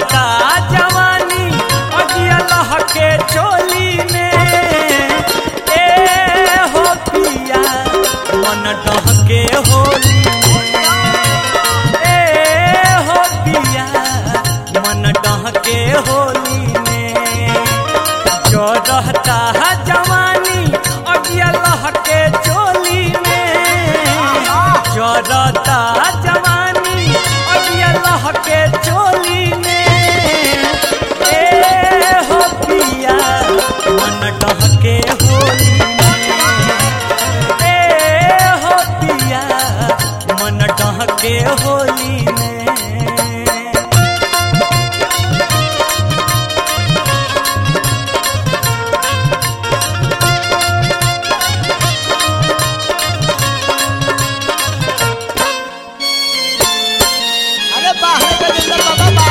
चढ़ता जवानी अगिया लहके चोली में ए हो पिया मन डहके होली में ए हो पिया मन डहके होली में जो रहता है जवानी अगिया लहके चोली में जो रहता है जवानी अगिया लहके चोली में ए हो पिया मन डहके होली में ए हो पिया मन डहके होली में अरे बाहर के जिंदा बाबा बा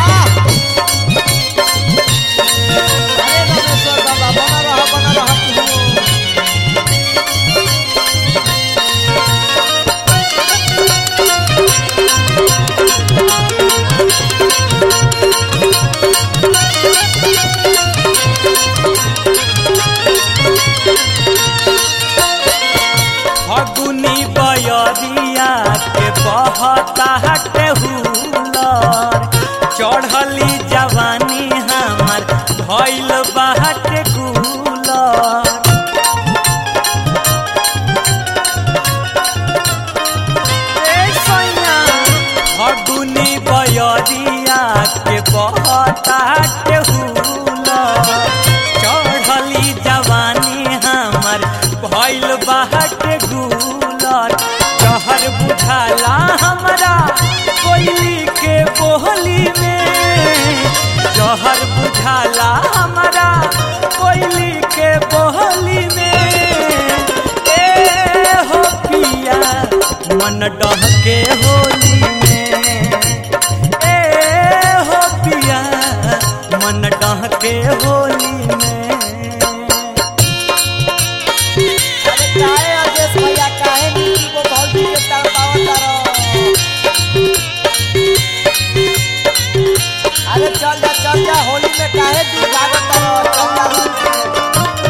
अरे रामेश्वर बाबा बना रहा बना रहा तू फगुनी बयरिया के बहता हटे हुलर चढ़ली जवानी हमार भइल बाटे गुलर ए सैया फगुनी बयरिया के बहता हटे हुलर चढ़ली जवानी हमर भइल बाटे गुलर जहर बुझाला हमरा कोयली के बोहली में जहर बुझाला हमरा कोयली के बोहली में ए हो पिया मन डहके होली में ए हो पिया मन डहके होली में अरे काहे अजेश भैया काहे नीति को भौजी के तड़पावत तारो अरे चल जा चल जा होली में काहे तू भागत तारो चल जा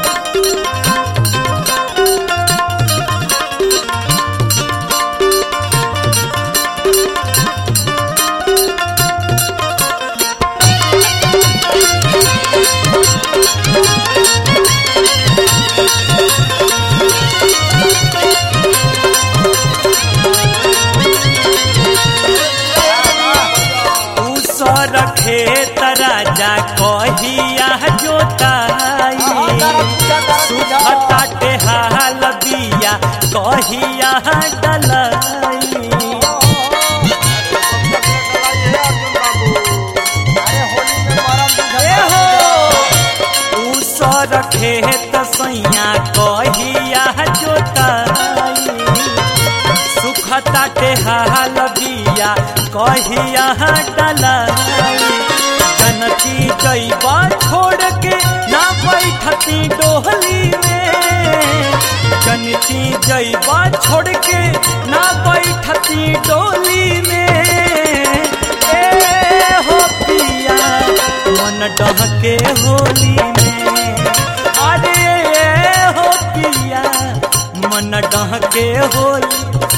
उसर खेत राजा कहिया जोताई सुखता टेहाल बिया कहिया डलाई अरे होली में मरम ए बुझा हो उसर खेत सैया कहिया जोताई सुखता टेहाल बिया कहिया डलाई जनती जैबा छोड़ के ना बैठती डोहली में जनती जैबा छोड़ के ना बैठती डोली में ए हो पिया मन डहके होली में अरे हो पिया मन डहके होली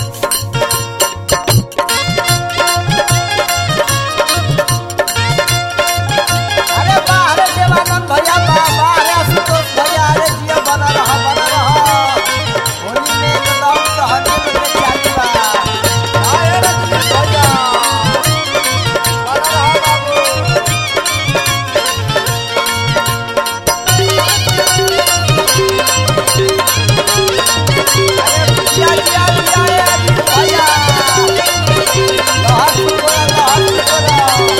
अरे बाहर देवानंद भैया बा बाहर आशुतोष भैया अरे जिया बना रहा बना रहा होली में एकदम सहने में चालू बा आए रे भैया बना रहा बाबू अरे जिया जिया जिया रे अजीत भैया लहर सुकोरा लहर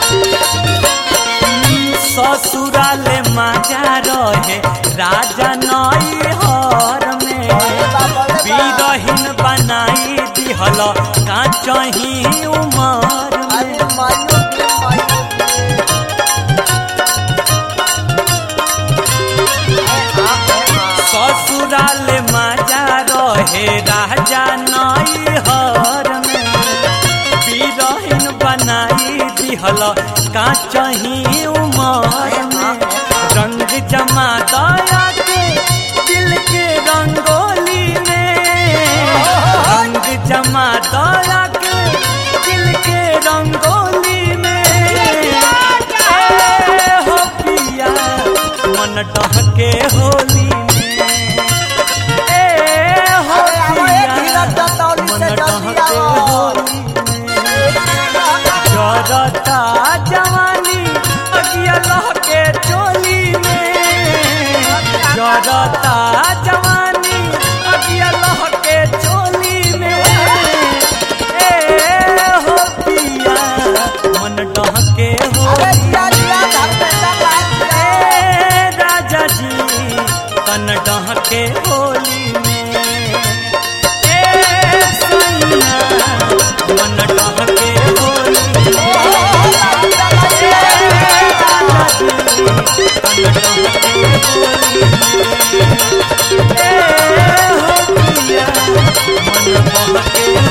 सुकोरा ससुराले माजा रहे राजा नई हर में बीरहीन बनाई दिहल काचही उमर में अरे मायो के मायो के ससुराल माजा रहे राजा नई हर में बीरहीन बनाई दिहल का चही उमर में रंग जमा दया के दिल के रंगोली में रंग जमा दया के दिल के रंगोली में ए हो पिया मन डहके होली में ए हो अरे आवो ए पिया धीरज दत्तौली मन से जल्दी डहके आवो होली में जरता जवानी अगिया लहके चोली में जरता जवानी अगिया लहके चोली में ए हो पिया मन डहके अरे होली जिया जिया धर्मेंद्र लाल जिया। ए राजा जी तन डहके होली में ए सैया मन डहके होली में मन बहके